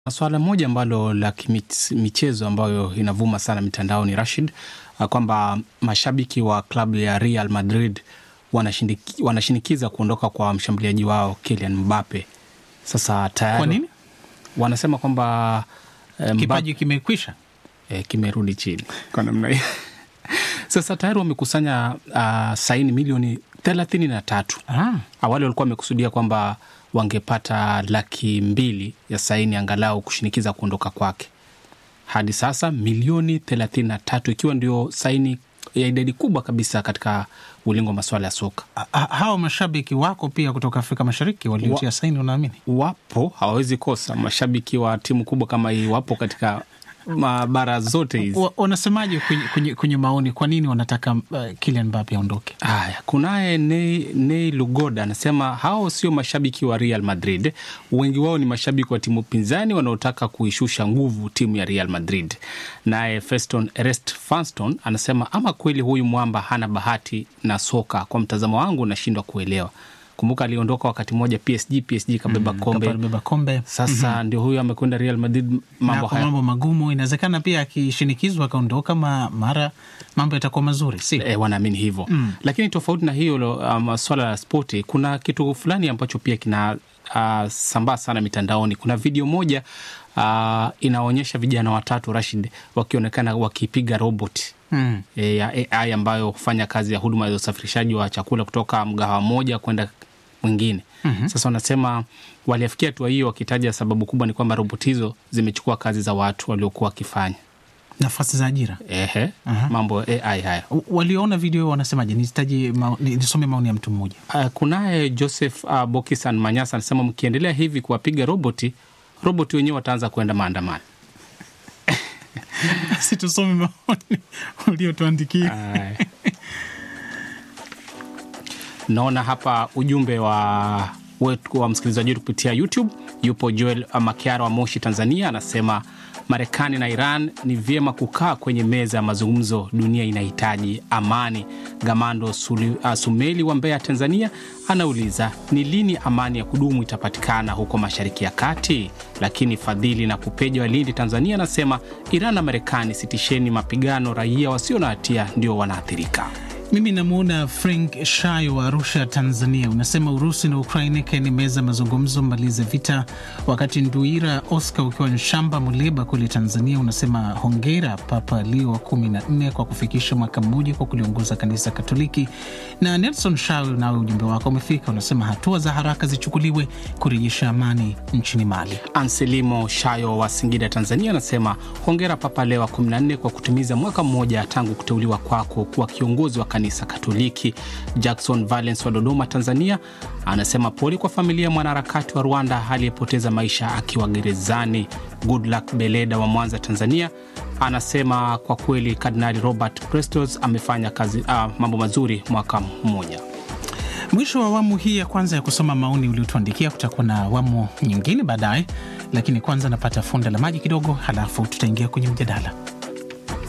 Swala moja ambalo la kimichezo ambayo inavuma sana mitandaoni Rashid, kwamba mashabiki wa klabu ya Real Madrid wanashindiki, wanashinikiza kuondoka kwa mshambuliaji wao Kylian Mbappe. Sasa tayari Kwa nini? wanasema kwamba eh, Kipaji kimekwisha. eh, kimerudi chini kwa namna hiyo. Sasa tayari wamekusanya uh, saini milioni thelathini na tatu. Ah, Awali walikuwa wamekusudia kwamba wangepata laki mbili ya saini angalau kushinikiza kuondoka kwake. Hadi sasa milioni thelathini na tatu ikiwa ndio saini ya idadi kubwa kabisa katika ulingo wa masuala ya soka. a- a- hao mashabiki wako pia kutoka Afrika Mashariki waliotia saini, unaamini? Wapo, hawawezi kosa. Mashabiki wa timu kubwa kama hii wapo katika mabara zote hizi. Wa- Wanasemaje kwenye, kwenye, kwenye maoni, kwa nini wanataka uh, Kylian Mbappe aondoke? Haya, kunaye Nei, Nei Lugoda anasema hao sio mashabiki wa Real Madrid, wengi wao ni mashabiki wa timu pinzani wanaotaka kuishusha nguvu timu ya Real Madrid. Naye Feston Ernest Fanston anasema ama kweli huyu mwamba hana bahati na soka, kwa mtazamo wangu nashindwa kuelewa. Kumbuka aliondoka wakati mmoja PSG, PSG kabeba kombe. Kabeba kombe Sasa ndio huyu amekwenda Real Madrid, mambo na kwa haya mambo magumu, inawezekana pia akishinikizwa akaondoka, ma, mara mambo yatakuwa mazuri, si E, wanaamini hivyo mm. Lakini tofauti na hiyo lo, um, swala la spoti, kuna kitu fulani ambacho pia kina uh, sambaa sana mitandaoni. Kuna video moja uh, inaonyesha vijana watatu Rashid wakionekana wakipiga robot mm. e, ya AI ambayo hufanya kazi ya huduma za usafirishaji wa chakula kutoka mgahawa moja kwenda mwingine. mm-hmm. Sasa wanasema waliafikia hatua hiyo wakitaja sababu kubwa ni kwamba robot hizo zimechukua kazi za watu waliokuwa wakifanya nafasi za ajira. ehe, mambo ya AI haya W- Walioona video wanasemaje? Nisitaje mao- ni- nisome maoni ya mtu mmoja. Uh, kunaye Joseph uh, Bokisan Manyasa anasema mkiendelea hivi kuwapiga roboti, roboti wenyewe wataanza kuenda maandamano. si tusome maoni uliotuandikia. Aya. Naona hapa ujumbe wa wetu wa msikilizaji wetu kupitia YouTube. Yupo Joel Makiara wa Moshi, Tanzania, anasema Marekani na Iran ni vyema kukaa kwenye meza ya mazungumzo, dunia inahitaji amani. Gamando Suli, uh, Sumeli wa Mbeya, Tanzania, anauliza ni lini amani ya kudumu itapatikana huko Mashariki ya Kati. Lakini Fadhili na Kupeja wa Lindi, Tanzania, anasema Iran na Marekani, sitisheni mapigano, raia wasio na hatia ndio wanaathirika. Mimi namwona Frank Shayo wa Arusha, Tanzania, unasema Urusi na Ukraini kaeni meza mazungumzo, malize vita. Wakati Nduira Oscar ukiwa Nshamba, Muleba kule Tanzania, unasema hongera Papa Leo wa kumi na nne kwa kufikisha mwaka mmoja kwa kuliongoza kanisa Katoliki. Na Nelson Shayo, nawe ujumbe wako umefika, unasema hatua za haraka zichukuliwe kurejesha amani nchini Mali. Anselimo Shayo wa Singida, Tanzania, anasema hongera Papa Leo wa 14 kwa kutimiza mwaka mmoja tangu kuteuliwa kwako kuwa kiongozi wa kanisa Katoliki. Jackson Valens wa Dodoma, Tanzania, anasema pole kwa familia ya mwanaharakati wa Rwanda aliyepoteza maisha akiwa gerezani. Goodluck Beleda wa Mwanza, Tanzania, anasema kwa kweli Kardinali Robert Prestos amefanya kazi ah, mambo mazuri mwaka mmoja. Mwisho wa awamu hii ya kwanza ya kusoma maoni uliotuandikia. Kutakuwa na awamu nyingine baadaye, lakini kwanza napata funda la maji kidogo, halafu tutaingia kwenye mjadala.